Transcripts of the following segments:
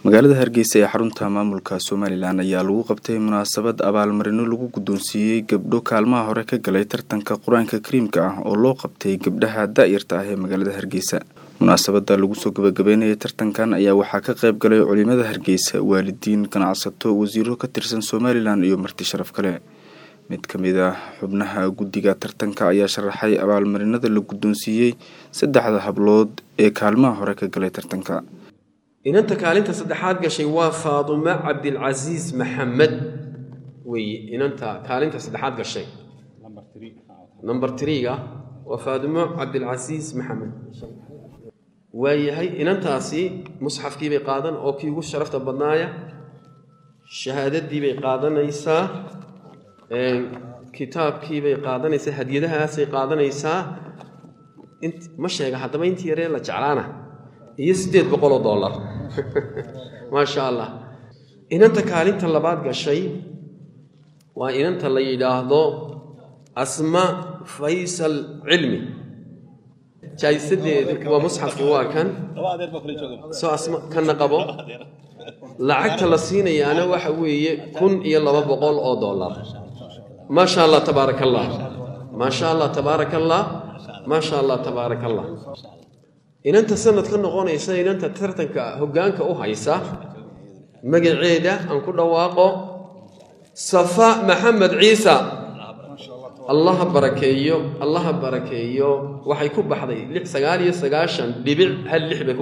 magaalada hargeysa ee xarunta maamulka somalilan ayaa lagu qabtay munaasabad abaalmarino lagu guddoonsiiyey gabdho kaalmaha hore ka galay tartanka qur-aanka kariimka ah oo loo qabtay gabdhaha da-yarta ah ee magaalada hargeysa munaasabada lagu soo gabagabeynayay tartankan ayaa waxaa ka qayb galay culimada hargeysa waalidiin ganacsato wasiiro ka tirsan somalilan iyo marti sharaf kale mid ka mid ah xubnaha guddiga tartanka ayaa sharaxay abaalmarinada la guddoonsiiyey saddexda hablood ee kaalmaha hore ka galay tartanka inanta kaalinta saddexaad gashay waa faadumo cabdilcasiis maxamed weeye inanta kaalinta saddexaad gashay number triga waa faadumo cabdilcasiis maxamed waayahay inantaasi musxafkii bay qaadan oo kii ugu sharafta badnaaya shahaadadii bay qaadanaysaa kitaabkii bay qaadanaysaa hadiyadahaasay qaadanaysaa ma sheega haddaba intii yaree la jeclaana iyo siddeed boqoloo dollar maasha allah inanta kaalinta labaad gashay waa inanta la yidhaahdo asma faysal cilmi jaayisadeedu waa musxafkii waa kan soo asma kanna qabo lacagta la siinayaana waxa weeye kun iyo laba boqol oo dollar maasha allah tabaaraka allah maasha allah tabaaraka allah maasha allah tabaaraka allah inanta sanad ka noqonaysa inanta tartanka hoggaanka u haysa magaceeda aan ku dhawaaqo safa maxamed ciisa allaha barakeeyo allaha barakeeyo waxay ku baxday sagaal iyo sagaashan dhibic hal lix bay ku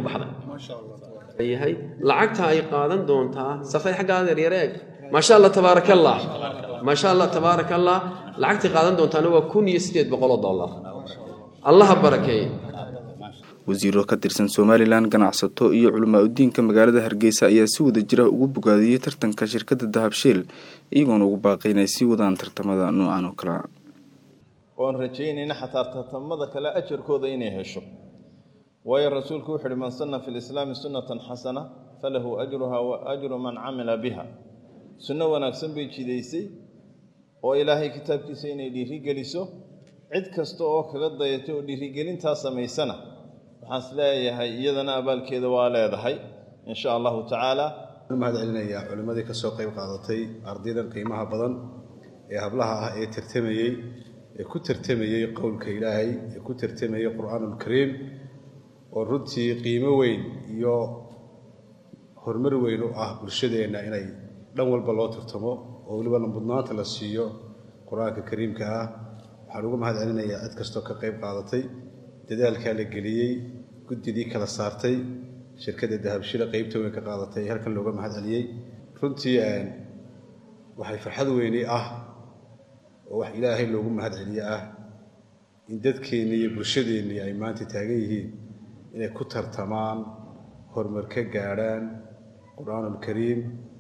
baxday yahay lacagta ay qaadan doontaa safay xaggaada yaryareeg maasha allah tabaaraka allah maasha allah tabaaraka allah lacagtay qaadan doontaana waa kun iyo siddeed boqoloo dollar allaha barakeeyo wasiiro ka tirsan somalilan ganacsato iyo culamaa udiinka magaalada hargeysa ayaa si wada jira ugu bogaadiyey tartanka shirkadda dahabsheel iyagoona ugu baaqay inay sii wadaan tartamada noocan oo kalea oon rajaynayna xataa tartamada kale ajarkooda inay hesho waayo rasuulku wuxu uhi man sanna fi lislaami sunnatan xasana falahu ajruha wa ajru man camila biha sunno wanaagsan bay jidaysay oo ilaahay kitaabkiisa inay dhiirigeliso cid kasta oo kaga dayatay oo dhiirigelintaa samaysana waxaan is leeyahay iyadana abaalkeeda waa leedahay in sha allahu tacaala mahad celinayaa culimmadii ka soo qayb qaadatay ardaydan qiimaha badan ee hablaha ah ee tartamayey ee ku tartamayey qowlka ilaahay ee ku tartamayey qur'aanulkariim oo runtii qiimo weyn iyo horumar weyn u ah bulshadeenna inay dhan walba loo tartamo oo weliba mudnaanta la siiyo qur-aanka kariimka ah waxaan ugu mahad celinayaa cid kastoo ka qayb qaadatay dadaalkaa la geliyey guddidii kala saartay shirkadda dahabshila qeybta weyn ka qaadatay halkan looga mahad celiyey runtii waxay farxad weyni ah oo wax ilaahay loogu mahad celiye ah in dadkeennii iyo bulshadeennii ay maanta taagan yihiin inay ku tartamaan horumar ka gaadhaan qur-aanulkariim